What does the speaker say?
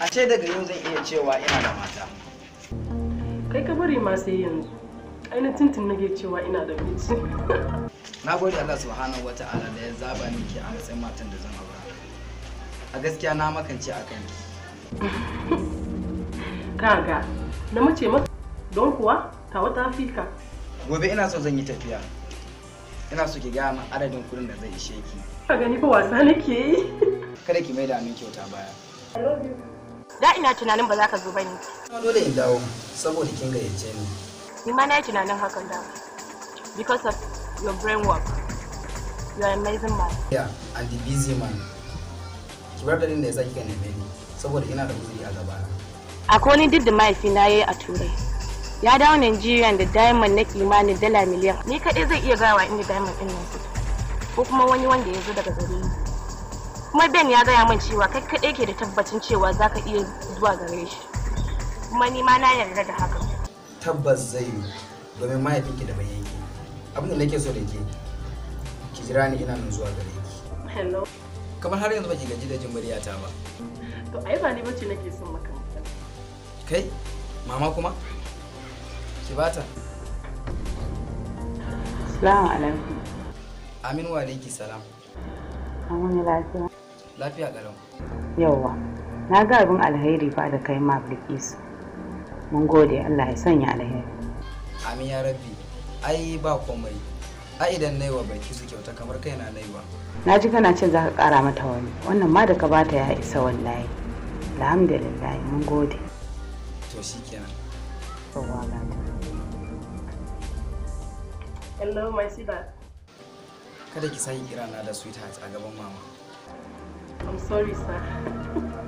a ce daga yau zan iya cewa ina da mata kai ka bari ma sai yanzu ainihin tintin nake cewa ina da miji na gode Allah subhanahu wa ta'ala da ya zaba ni ke a matsayin matan da zan aura a gaskiya na makance a kanki kaga na mace maka don kuwa tawa ta fika gobe ina so zan yi tafiya ina so ki gaya min adadin kuɗin da zai ishe ki ka gani fa wasa nake yi kada ki maida min kyauta baya Da ina tunanin ba za ka zo ba ne. kuma dole in dawo saboda kin gayyace ni Ni ma na yi tunanin hakan da. Because of your brain work. You are amazing man. yeah and the busy man ki bar dalilin da yasa kika neme ni saboda ina da uzuri a gabana Akwai wani duk da mahaifina ya yi a Turai. Ya dawo Nigeria da diamond na kimanin dala miliyan. Ni kaɗai zai iya gawa inda diamond ɗin nan suke. Ko kuma wani wanda ya zo daga gare ni. Kuma Ben ya gaya min cewa kai kaɗai ke da tabbacin cewa za ka iya zuwa gare shi. Kuma ni ma na yarda da hakan. tabbas zai yi domin mahaifinki da bai yanki abin da nake so da ke ki jira ni ina nan zuwa gare ki hello kamar har yanzu baki gaji da jin muryata ba to ai ba ni bace nake son maka magana kai mama kuma ki bata Salamu alaikum. aminu wa alaiki salam An wani lafiya? lafiya kalau Yauwa. Na ga abin alheri fa da kai ma Bilkisu. Mun gode Allah ya sanya alheri. amin ya rabbi ai ba komai ai idan na yi wa baki su kyauta kamar kaina na yi wa Na ji kana cin za ka kara mata wani. Wannan ma da ka bata ya isa wallahi. Alhamdulillah mun gode. to shikenan Yauwa gata. hello my sweetheart kada ki sake kira na da sweetheart a gaban mama i'm sorry sir